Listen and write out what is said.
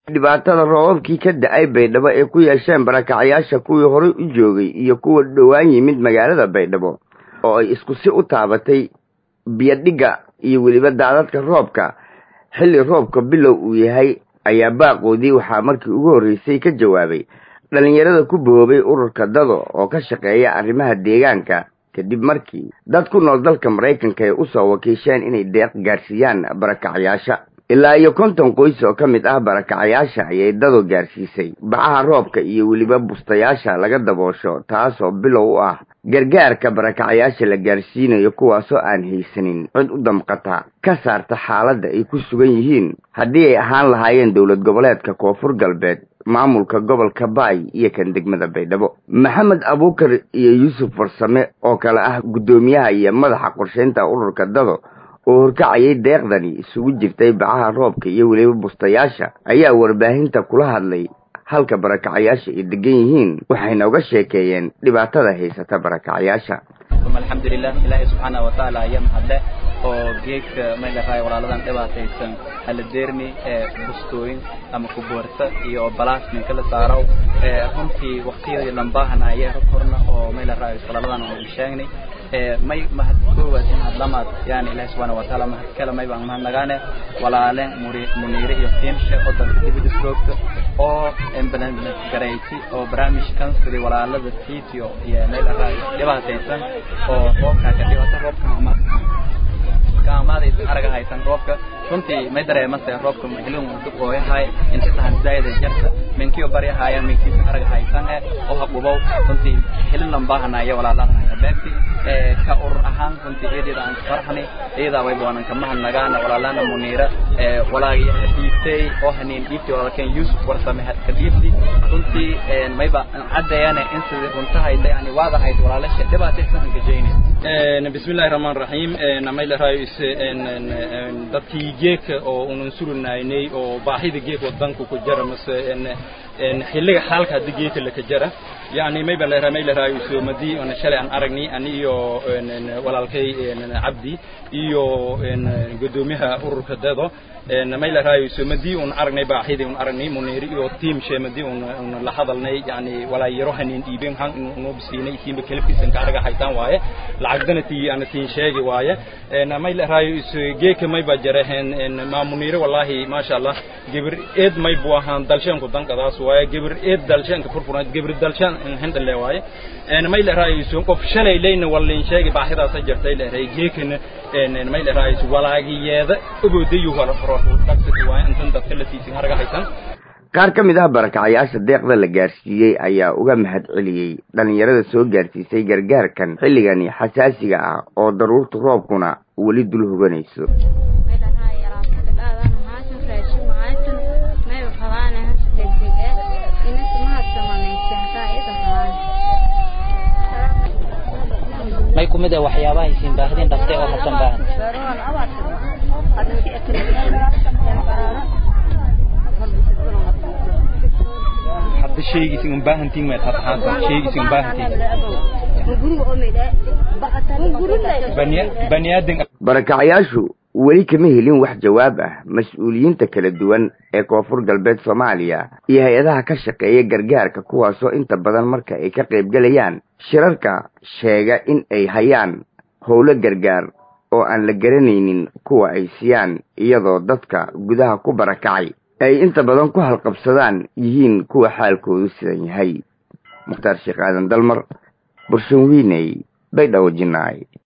dhibaatada roobabkii ka da-ay baydhabo ay ku yeesheen barakacyaasha kuwii horay u joogay iyo kuwa dhowaan yimid magaalada baydhabo oo ay isku si u taabatay biyodhigga iyo weliba daadadka roobka xilli roobka bilow uu yahay ayaa baaqoodii waxaa markii ugu horreysay ka jawaabay dhallinyarada ku boobay ururka dado oo ka shaqeeya arrimaha deegaanka kadib markii dad ku nool dalka maraykanka ay usoo wakiisheen inay deeq gaadhsiiyaan barakacyaasha ilaa iyo konton qoys oo ka mid ah barakacyaasha ayay dado gaarsiisay bacaha roobka iyo weliba bustayaasha laga daboosho taasoo bilow u ah gargaarka barakacyaasha la gaarsiinayo kuwaasoo aan haysanin cid u damqata ka saarta xaaladda ay ku sugan yihiin haddii ay ahaan lahaayeen dowlad goboleedka koonfur galbeed maamulka gobolka baay iyo kan degmada baydhabo maxamed abuukar iyo yuusuf farsame oo kale ah guddoomiyaha iyo madaxa qorshaynta ururka dado oo horkacayay deeqdani isugu jirtay bacaha roobka iyo weliba bustayaasha ayaa warbaahinta kula hadlay halka barakacyaasha ay degan yihiin waxayna uga sheekeeyeen dhibaatada haysata barakacyaasha alxamdulilah ilaahay subxaana watacaala ayaa mahadle oo geedka maylahay walaaladan dhibaataysan haladeerni ee bustooyin ama kuboorta iyo balaasmin kala saaraw runtii waktiyadii lambaahan ayay korna oo maylahay walaaladan aan sheegnay may mahad koowaad in hadlamaad yani ilahi subxaana watacaala mahad kale may baan mahadnagaane walaale muniire iyo fiimshe oo dalka dibadda joogta oo embalansment garayti oo barnaamijkan sidii walaalada titio iyo meel dhibaataysan oo roobkaa ka dhibata roobka kaamaadaysan araga haysan roobka runtii may dareemase roobka hilin ooyahay inta tahan zaayada jarta minkiyo baryahaaya minkiisa araga haysan eh oo haqubow runtii hilin lambaahanaya walaalaha beegti ka urur ahaan runtii iyadida aan farxani iyadaa wayba waanan ka mahadnagaana walaalana muniira walaagi dhiibtay oo haniin dhiibtay walaalkeen yuusuf warsame ka dhiibti runtii mayba caddeeyane in sidii runtahayda yani waadahayd walaalasha dhibaataysan aan gajaynin بسم الله الرحمن الرحيم نميل رايس dadkii geedka oo unan surinaynay oo baahida geedka wadanku ku jara mase xilliga xaalka hadii geedka la ka jara yani mayba la ramay la raayiso madii ona shalay aan aragnay ani iyo walaalkay cabdi iyo gudoomiyaha ururka dado may la raayiso madii un aragnay baahidii un aragnay muniiri iyo team she madii un la hadalnay yani walaayaro hanin dhiibeen han inuu bisiinay tiimba kelibkiisan ka araga haytaan waaye lacagdana tii ana tiin sheegi waaye may la raayiso geeka may ba jaraheen ma muniiri wallahi maasha allah gibir eed may buu ahaan dalshanku dankadaas waaye gibir eed dalshanka furfuran gibir dalshan hindale waaye may la raayiso qof shalay leyna wallin sheegi baahidaas jirtay la raay geekana may la raayiso walaagiyeeda uboodayu hore hore dhagsati waaye intan dadka la tiisin haraga haysan qaar ka mid ah barakacyaasha deeqda la gaarsiiyey ayaa uga mahad celiyey dhallinyarada soo gaarsiisay gargaarkan xilligani xasaasiga ah oo daruurta roobkuna weli dul hoganayso may ku mid ah waxyaabaha aysiin baahdeen dhaqtay oo hasan baahan hadda shaygiisin un baahantiin mayd hadda haatan shaygiisin un baahantiin bani aadan barakacyaashu weli kama helin wax jawaab ah mas-uuliyiinta kala duwan ee koonfur galbeed soomaaliya iyo hay-adaha ka shaqeeya gargaarka kuwaasoo inta badan marka ay ka qaybgelayaan shirarka sheega in ay hayaan howlo gargaar oo aan la garanaynin kuwa ay siiyaan iyadoo dadka gudaha ku barakacay ay inta badan ku halqabsadaan yihiin kuwa xaalkoodu sidan yahay mukhtaar sheekh aadan dalmar burshan wiiney baydhabo jinaay